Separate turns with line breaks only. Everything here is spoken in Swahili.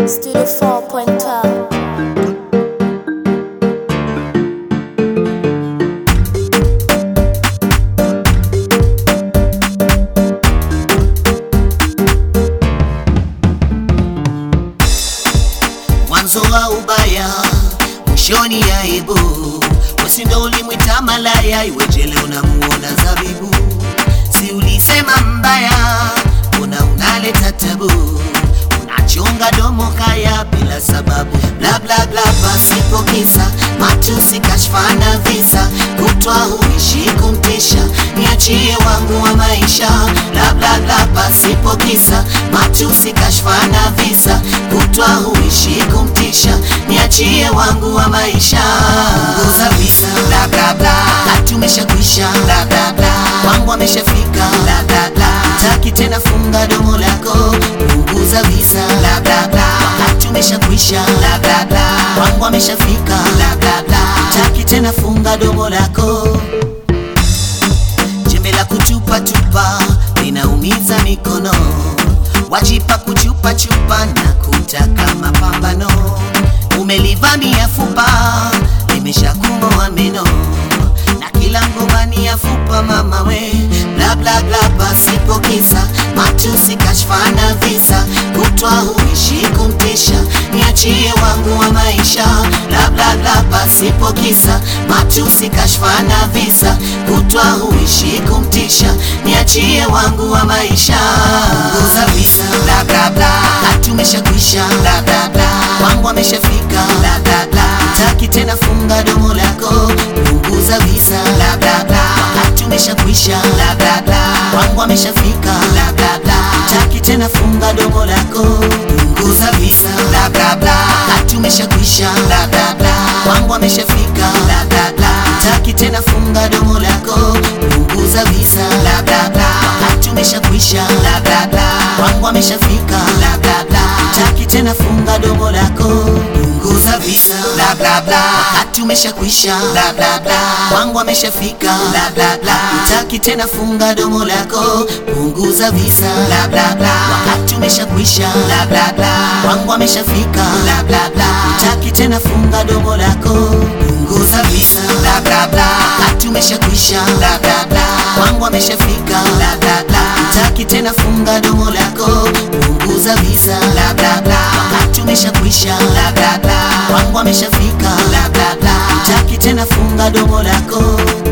Studio 4.12.
mwanzo wa ubaya mwishoni ya aibu wesi ndo ulimwita malaya iwejele unamuona zabibu si ulisema mbaya una unaleta tabu unachonga domo kaya bila sababu bla bla bla pasipo kisa matusi kashfa na visa kutwa huishi kumtisha niachie wangu wa maisha bla bla bla pasipo kisa matusi kashfa na visa kutwa huishi kumtisha niachie wangu wa maisha nguza visa bla bla bla hatumesha kuisha bla bla bla wangu ameshafika bla bla bla taki tena funga domo lako punguza visa bla bla bla hatumesha kuisha bla bla bla wangu ameshafika bla bla bla taki tena funga domo lako jembe la kutupa tupa linaumiza mikono wajipa kuchupa chupa na kutaka mapambano umelivamia fupa limeshakumoa meno na kila ngomani ya fupa mama we bla bla bla pasipo kisa matusi kashfa na visa kutwa huishi kumtisha niachie wangu wa maisha bla bla bla pasipo kisa matusi kashfa na visa kutwa huishi kumtisha niachie wangu wa maisha nguza visa bla bla bla hatumesha kuisha bla bla bla wangu ameshafika bla bla bla taki tena funga domo lako punguza visa bla bla bla hatumesha kuisha bla bla bla wangu ameshafika bla bla bla taki tena funga domo lako punguza visa bla bla bla hatumesha kuisha bla bla bla wangu ameshafika bla bla bla taki tena funga domo lako punguza visa bla bla bla hatumesha kuisha bla bla bla wangu ameshafika bla bla bla taki tena funga domo lako punguza visa bla bla bla hatumesha kuisha bla bla bla wangu ameshafika bla bla bla taki tena funga domo lako punguza visa bla bla bla hatumesha kuisha bla bla bla wangu ameshafika bla bla bla taki tena funga domo lako punguza visa bla bla bla hatumesha kuisha bla bla bla wangu ameshafika bla bla bla taki tena funga domo lako punguza visa bla bla bla hatumesha kuisha bla bla bla wangu ameshafika bla bla bla taki tena funga domo lako